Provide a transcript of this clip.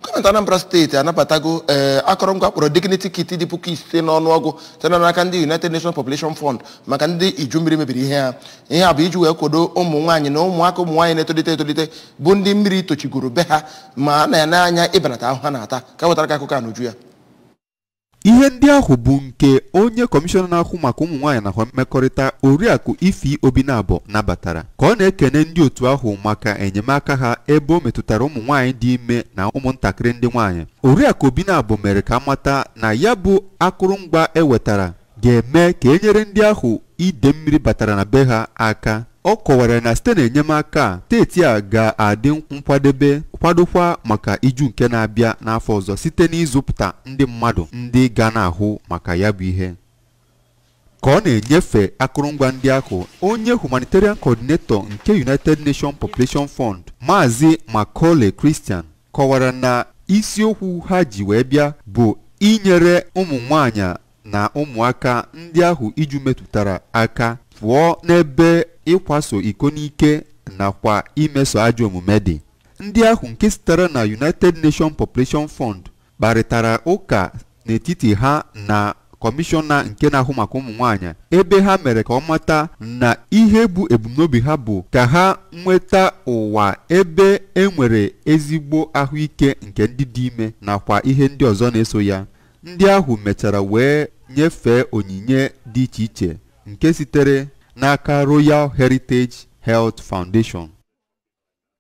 gọọmenti anambra steeti anabatago ee akọrọngwa kpọrọ dignity kit dị puku ise n'ọnụọgụ site n'aka ndị united nations population fund maka ndị iju mmiri mebiri ihe ha ihe a bụ iji wee kwado ụmụ nwaanyị na ụmụaka ụmụ nwaanyị na-etolite etolite bụ ndị mmiri tochigoro be ha ma a na-ene anya ịbanata ahụ ha na-ata ka wetara ka akụkọ a n'uju ya ihe ndị ahụ bụ nke onye kọmishọna na-ahụ maka ụmụ nwaanyị na mmekọrịta oriakụ ifi obinabọ nabatara ka ọ na-ekene ndị otu ahụ maka enyemaka ha ebe o metụtara ụmụ nwaanyị dị ime na ụmụntakịrị ndị nwaanyị oriakụ obinabọ mere ka amata na ya bụ akụrụngwa ewetara ga-eme ka e nyere ndị ahụ ide mmiri batara na be ha aka ọ kọwara na site n'enyemaka a steeti a ga-adị nkwadebe kwadokwa maka iju nke na-abịa n'afọ ọzọ site n'ịzụpụta ndị mmadụ ndị ga na-ahụ maka ya bụ ihe ka ọ na-enyefe akụrụngwa ndị ahụ onye humanitarian coordinator nke united nations population fund maazị macaulay christian kọwara na isiokwu ha ji wee bịa bụ inyere ụmụ nwanyị na ụmụaka ndị ahụ iju metụtara aka pụọ n'ebe ịkwaso iko n'ike nakwa imeso ajọ omume dị ndị ahụ nke sitere na united nations population fund kparịtara ụka n'etiti ha na kọmishọna nke na-ahụ maka ụmụ nwanyị ebe ha mere ka ọ mata na ihe bụ ebumnobi ha bụ ka ha nweta ụwa ebe enwere ezigbo ahụike nke ndị dị ime nakwa ihe ndị ọzọ na-eso ya ndị ahụ mechara wee nyefee onyinye dị iche iche nke sitere n'aka Royal Heritage Health Foundation